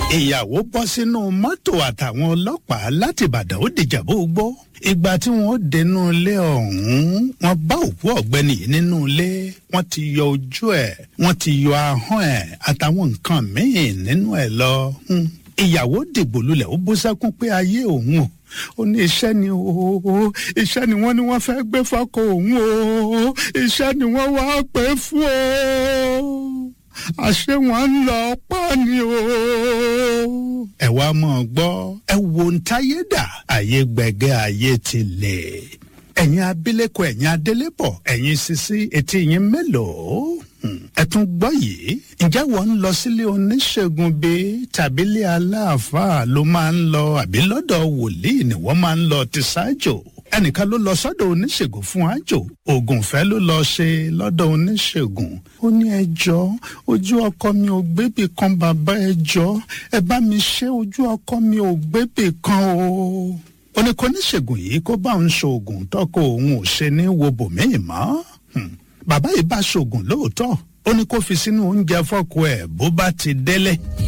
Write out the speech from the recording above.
ìyàwó bọ́ sínú mọ́tò àtàwọn ọlọ́pàá láti ìbàdàn ó dìjàbó gbó ìgbà tí wọ́n dénú ilé ọ̀hún wọ́n bá òkú ọ̀gbẹ́ni yìí nínú ilé wọ́n ti yọ ojú ẹ̀ wọ́n ti yọ ahọ́n ẹ̀ àtàwọn nǹkan míì nínú ẹ̀ lọ. Hmm. ìyàwó dìgbò lulẹ̀ ó bú sẹ́kún pé ayé òun o ó ní iṣẹ́ ni o iṣẹ́ ni wọ́n ní wọ́n fẹ́ gbé fọ́kọ òun o iṣẹ́ ni wọ́n wá pé fún o àṣé wọn ń lọ pa ni o. ẹ wá mọ̀ ọ́ gbọ́ ẹ wo ń táyé dà ayé gbẹ̀gẹ́ ayé ti lè ẹ̀yin abilékọ ẹ̀yin adélébọ̀ ẹ̀yin sisi etí yín mélòó ẹ tún gbọ́ yìí ǹjẹ́ wọ́n ń lọ sílé oníṣègùn bíi tàbí ilé aláàfáà ló máa ń lọ àbí lọ́dọ̀ wòlíì ni wọ́n máa ń lọ ti ṣáájò ẹnìkan ló lọ sọ́dọ̀ oníṣègùn fún àjò oògùn ìfẹ́ ló lọ ṣe lọ́dọ̀ oníṣègùn ó ní ẹjọ́ ojú ọkọ mi ò gbébì kan bàbá ẹjọ́ ẹ bá mi ṣe ojú ọkọ mi ò gbébì kan o ó ní kó oníṣègùn yìí kó bá òun ṣoògùn tọkọ òun ò ṣe ní wo bòmíì mọ́ bàbá yìí bá ṣoògùn lóòótọ́ ó ní kó fi sínú oúnjẹ fọ́kọ ẹ̀ bó bá ti délé.